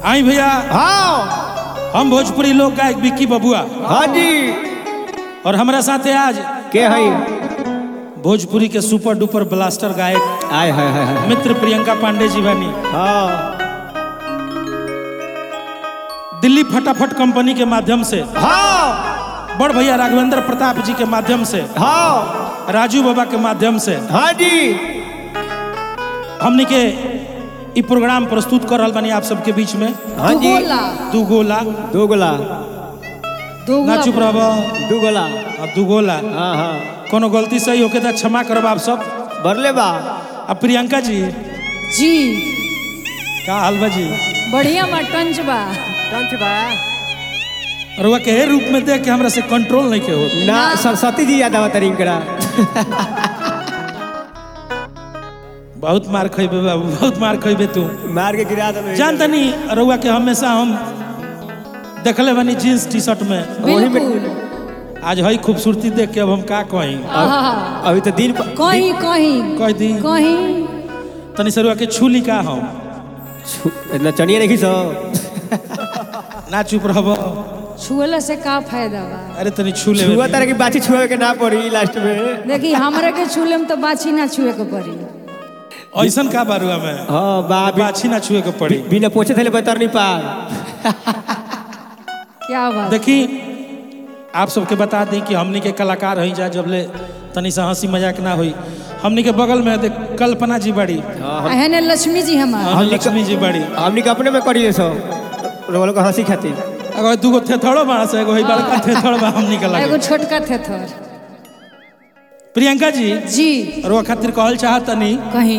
आई भैया हाँ हम भोजपुरी लोक गायक विक्की बबुआ हाँ जी और हमारा साथे आज के हई भोजपुरी के सुपर डुपर ब्लास्टर गायक आय हाय हाय हाय मित्र प्रियंका पांडे जी बानी हाँ दिल्ली फटाफट कंपनी के माध्यम से हाँ बड़ भैया राघवेंद्र प्रताप जी के माध्यम से हाँ राजू बाबा के माध्यम से हाँ जी हमनी के ई प्रोग्राम प्रस्तुत कर रहल बानी आप सबके बीच में हाँ जी दुगोला दू गोला दो गोला ना दुगोला चुप रहब दू गोला अब दू गोला हाँ हाँ कोनो गलती सही होके तो क्षमा करब आप सब बरले बा अब प्रियंका जी जी का हाल बा जी बढ़िया मटंच बा टंच बा रुआ के हे रूप में देख के हमरा से कंट्रोल नहीं के हो ना सरस्वती जी याद आवत रिंकड़ा बहुत मार खइबे बाबू बहुत मार खइबे तू मार के गिरा दे जान तनी रुआ के हमेशा हम देखले बनी जींस टी शर्ट में बिल्कुल आज हई खूबसूरती देख के अब हम का कहीं आहा, अभी तो दिन प- कहीं कहीं कह दी कहीं तनी से रुआ के छूली का हम छु- नचनिया नहीं सो ना चुप रहब छुअला से का फायदा बा अरे तनी छू ले छुआ तरह की बाची छुआ के ना पड़ी लास्ट में देखी हमरा के छुले में तो बाछी ना छुए के पड़ी ऐसन का बारुआ में हाँ बा बी- बाछी ना छुए के पड़ी बिना पोछे थे बतर नहीं पार क्या बात देखी आप सबके बता दें कि हमनी के कलाकार हई जा जब ले तनी सा हंसी मजाक ना हुई हमनी के बगल में देख कल्पना जी बड़ी एहने लक्ष्मी जी हमार और लक्ष्मी जी बड़ी हमनी के अपने में करी सो रोल को हंसी खाती अगर दूगो थेथड़ो बड़ा से एगो हई बड़का थेथड़ बा हमनी के एगो लगे छोटका थे थोर प्रियंका जी जी और वो खातिर कहल चाहत तनी कहीं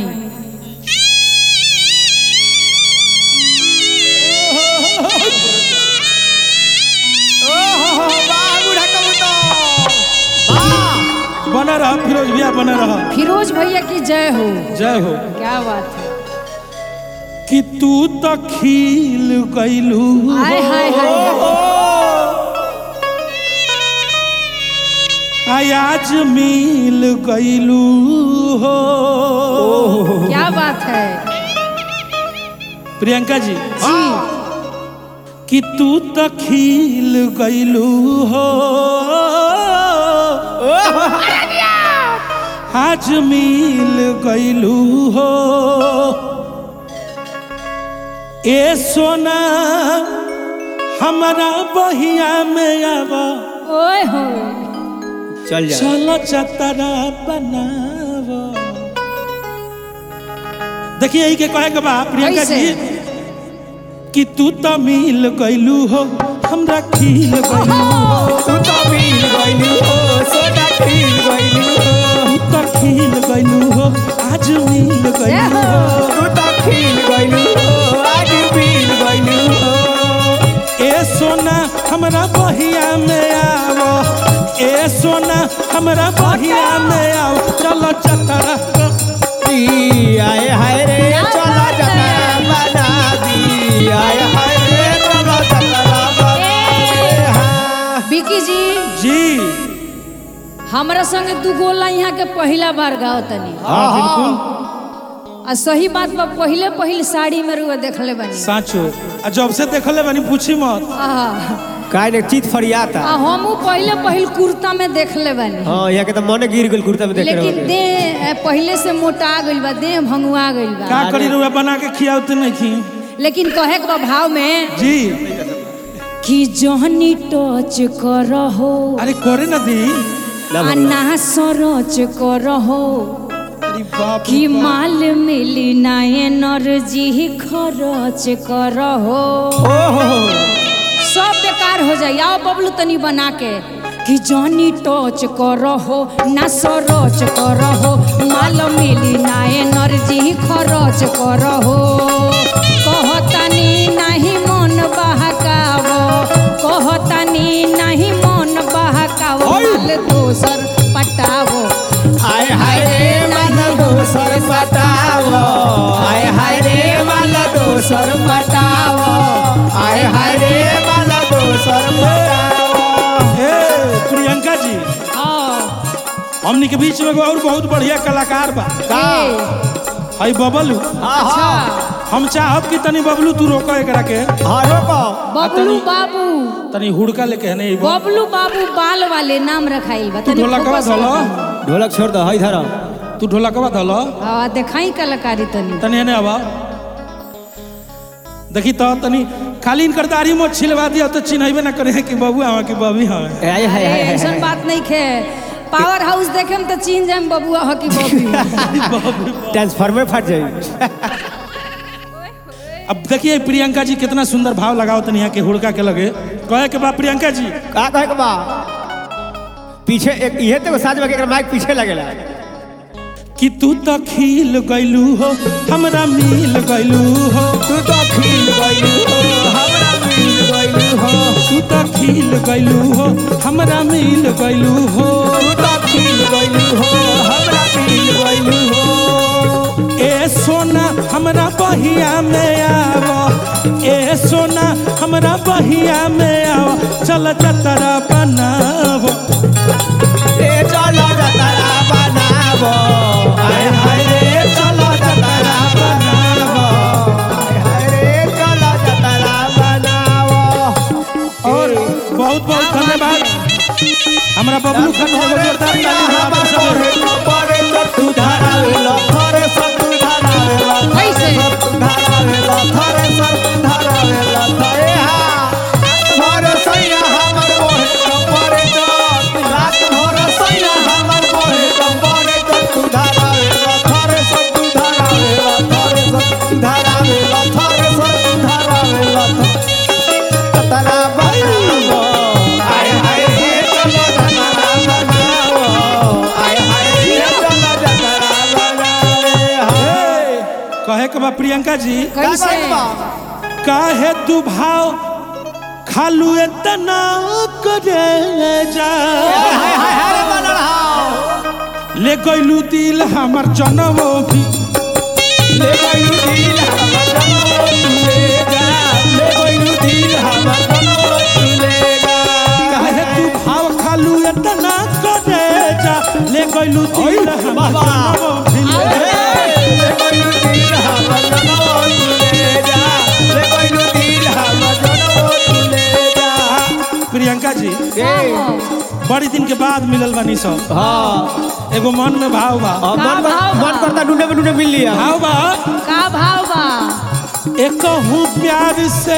बना रहा फिरोज भैया बना रहा फिरोज भैया की जय हो जय हो क्या बात है कि तू तो खिल गइलू हाय हाय हाय आय आज मिल गइलू हो क्या बात है प्रियंका जी जी कि तू तो खिल गइलू हो आज मिल गइलू हो ए सोना हमारा बहिया में आवा ओए हो चल जा चलो चतरा बनाव देखिए यही के कहे के बा प्रियंका कैसे? जी कि तू तो मिल गइलू हो हमरा खिल गइलू हो तू तो मिल गइलू हो सोना खिल गइलू हो तू तो खिल गइलू हो आज मिल जय गइलू हो हो तू तो खिल गइलू हो आज मिल गइलू हो ए सोना हमरा बहिया में आवो ए सोना हमरा बहिया में आओ चलो चतरा दी आए हाय रे क्या चला बात जतरा है? बना दी आए हाय रे चला जतरा बना हाँ। विकी जी जी हमरा संगे दू गोला यहाँ के पहला बार गाओ तनी हाँ बिल्कुल आ सही बात बा पहिले पहिल साड़ी में रुआ देखले बनी साचो आ जब से देखले बानी पूछी मत आहा काय ने चित फरियाता आ हमू पहिले पहिल कुर्ता में देखले बनी हाँ यहाँ के तो मन गिर गेल कुर्ता में देख रहे लेकिन देह पहिले से मोटा गइल बा देह भंगुआ गइल बा का करी रुआ बना के खियावते नहीं खी लेकिन कहे के बा भाव में जी कि जहनी टच करहो अरे करे ना दी आ ना सरच करहो अरे बाप रे कि बाप। माल मिली ना एनर्जी खर्च करहो ओहो सब बेकार हो जाए आओ बबलू तनी बना के कि जॉनी टच करहो ना सरच करहो माल मिली ना एनर्जी खर्च करहो कहतानी नहीं मन बहकाव कहतानी नहीं मन बहकाव माल दोसर पटावो आय हाय रे माल दोसर पटावो आय हाय रे माल दोसर पटावो आय हाय रे माल दोसर पटावो ए प्रियंका जी हाँ हमनी के बीच में एगो और बहुत बढ़िया कलाकार बा ए, हई बबलू अच्छा हम चाहब कि तनी बबलू तू रोको एकरा के हाँ रोको बबलू बाबू तनी हुड़का लेके है नहीं बबलू बाबू बाल वाले नाम रखाइल बा तू तनी ढोलकवा फोकस धलो रखो। ढोलक छोड़ दो हई धरो तू ढोलकवा धलो हाँ देखाई कलाकारी तनी तनी एने आवा देखी तो तनी खाली इनकर दाढ़ी मोछ छिलवा दिया तो चिन्हबे ना करे कि बाबू हवा कि बबी हवा ए, आय हाय अरे हाय हाय ऐसन बात नहीं खे पावर हाउस देखे में तो चीन जाए बबुआ हो कि बबी ट्रांसफार्मर फट जाई अब देखिए प्रियंका जी कितना सुंदर भाव लगाओ तनी यहाँ के हुड़का के लगे कहे के बा प्रियंका जी का कहे के बा पीछे एक इहे तो साज में के माइक पीछे लगेला कि तू तो खिल गइलू हो हमरा मिल गइलू हो तू तो खिल गइलू हो हमरा मिल गइलू हो तू तो खिल गइलू हो हमरा मिल गइलू हो तू तो खिल गइलू हो हमरा मिल गइलू हो ए सोना हमरा बहिया में आव ए सोना हमरा बहिया में आव चल चतरा बनाव ए चलो जतरा बनाबो आय हाय रे चलो जतरा बनाबो आय हाय रे चलो जतरा बनाबो और बहुत बहुत धन्यवाद हमरा बबलू खान एगो जोरदार ताली बजाओ सब। कैसे? ए, कहे के बा प्रियंका जी कैसे काहे तू भाव खालू इतना करे जा ले गइलू दिल हमर जनमो भी काहे तू भाव खालू इतना करे जा ले गइलू दिल हमर जनमो भी प्रियंका जी का हो? बड़ी दिन के बाद मिलल बानी सब हाँ एगो मन में भाव बा अब का मन भाव बा? मन करता ढूंढे में ढूंढे मिल लिया भाव बा का भाव बा एक हूँ प्यार से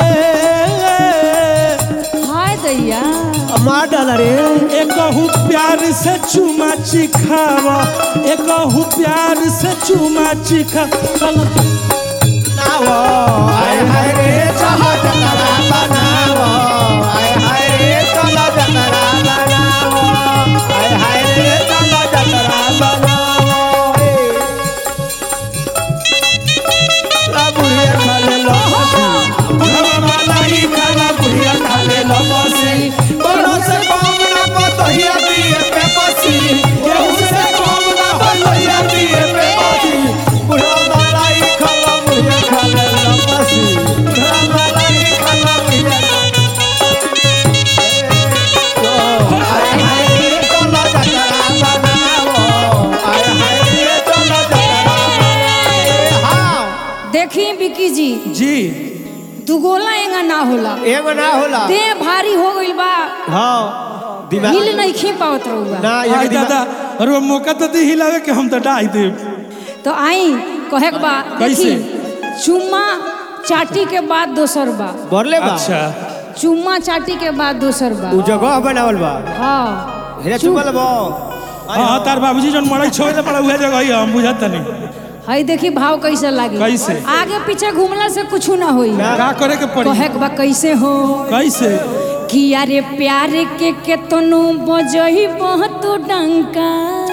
हाय दैया मार डाला रे एक हूँ प्यार से चुमा चिखावा एक हूँ प्यार से चुमा चिखा चल बनावो आय हाय रे चलो जतरा बनावो आय हाय रे चलो जतरा बनावो आय हाय रे चलो जतरा बनावो ए ला बुढ़िया खाले लो मलाई खाला बुढ़िया खाले लो बसी कोनो से कम ना पतहिया पिए पे पसी केहू से कम ना पतहिया पिए पे पसी बुढ़ा मलाई खाला बुढ़िया खाले लो बसी बुढ़ा मलाई खाला बुढ़िया आय हाय रे चलो जतरा बनावो आय हाय रे चलो जतरा बनावो हाँ देखी बिकी जी जी दुगोला एंगा ना होला एगो ना होला देह भारी हो गइल बा हाँ दिमाग हिल नहीं खी पावत रहुआ ना आई ये दादा अरे मौका तो दी हिलावे के हम तो डाई दे तो आई कहे के बा कैसे? देखी चुम्मा चाटी के बाद दोसर बा बोले बा अच्छा चुम्मा चाटी के बाद दोसर बा उ जगह बनावल बा हाँ हेरे चुमल बा हाँ तार बाबूजी जन मड़ई छोड़ दे पड़ा उहे जगह ही हम बुझत नहीं हई देखी भाव कैसे लागे कैसे? आगे पीछे घूमला से कुछ ना होई का करे के पड़ी कहे के बा कैसे हो कैसे कि अरे प्यार के केतनो बजही बहुत डंका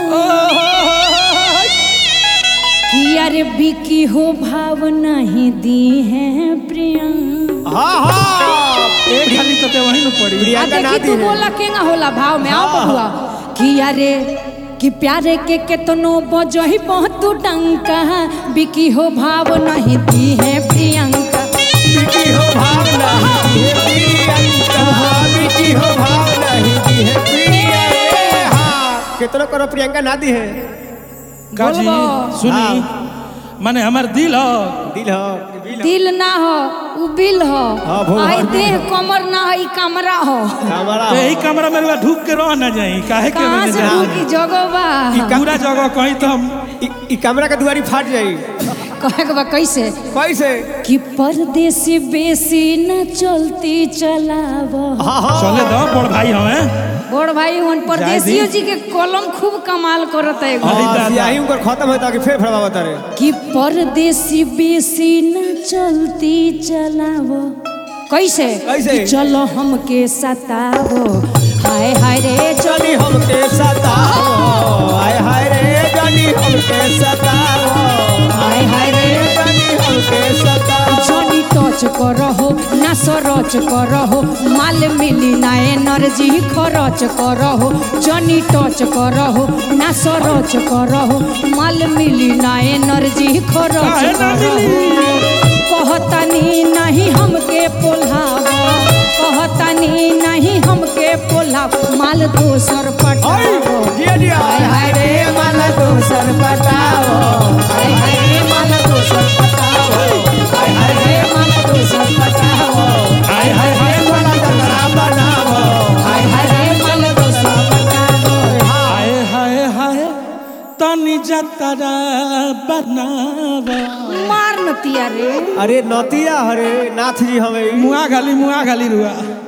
कि अरे बिकी हो भाव नहीं दी है प्रियंका हाँ हाँ एक खाली तो ते वही न पड़ी आ प्रियंका ना देखी दी तू है बोला केंगा होला भाव में आओ बबुआ कि अरे कि प्यारे के केतनो बजही बहुत डंका बिकी हो भाव नहीं दी है प्रियंका बिकी हो भाव नहीं दी है प्रियंका बिकी हो भाव नहीं दी है प्रियंका हाँ कितना करो प्रियंका ना दी है काजी बोलबो। सुनी माने हमार दिल हो दिल हो दिल ना हो उ बिल हो हाँ, भगवान आई बिल देह कमर ना है ई कमरा हो हमारा तो यही कमरा में रुआ ढूक के रह ना जाई काहे के कहाँ में से जाई? की जगह बा पूरा जगह कहीं तो हम इ- इ कमरा के दुआरी फाट जाई कहे के बा कैसे कैसे कि परदेसी बेसी न चलती चलाव हाँ हाँ चले दो बड़ भाई हमें बड़ भाई उन परदेसियो जी के कलम खूब कमाल करत है एगो। अरे दादा। सियाही उनकर खत्म होता कि फिर फड़वा बता रे कि परदेसी बेसी न चलती चलावो कैसे कैसे? कि चलो हमके सतावो हाय हाय रे चल जानी हमके सताओ हाय हाय रे जानी हमके सताओ हाय हाय रे जानी हमके सताओ जनी टच करहो ना सरच करहो माल मिली ना एनर्जी खरच करहो जनी टच करहो ना सरच करहो माल मिली ना एनर्जी खरच काहे ना करहो कहतनी नहीं हमके पोल्हाव कहतनी नहीं हमके पोल्हाव माल दोसर पटाओ जिया जिया हाय हाय रे माल दोसर पटाओ हाय हाय रे माल दोसर पटाओ हाय हाय रे माल दोसर पटाओ हाय हाय हाय वाला जतरा बनाओ हाय हाय रे माल दोसर पटाओ हाय हाय हाय तनी जतरा बनावा मार नतिया रे अरे नतिया हरे नाथ जी हमें मुआ गाली मुआ गाली रुआ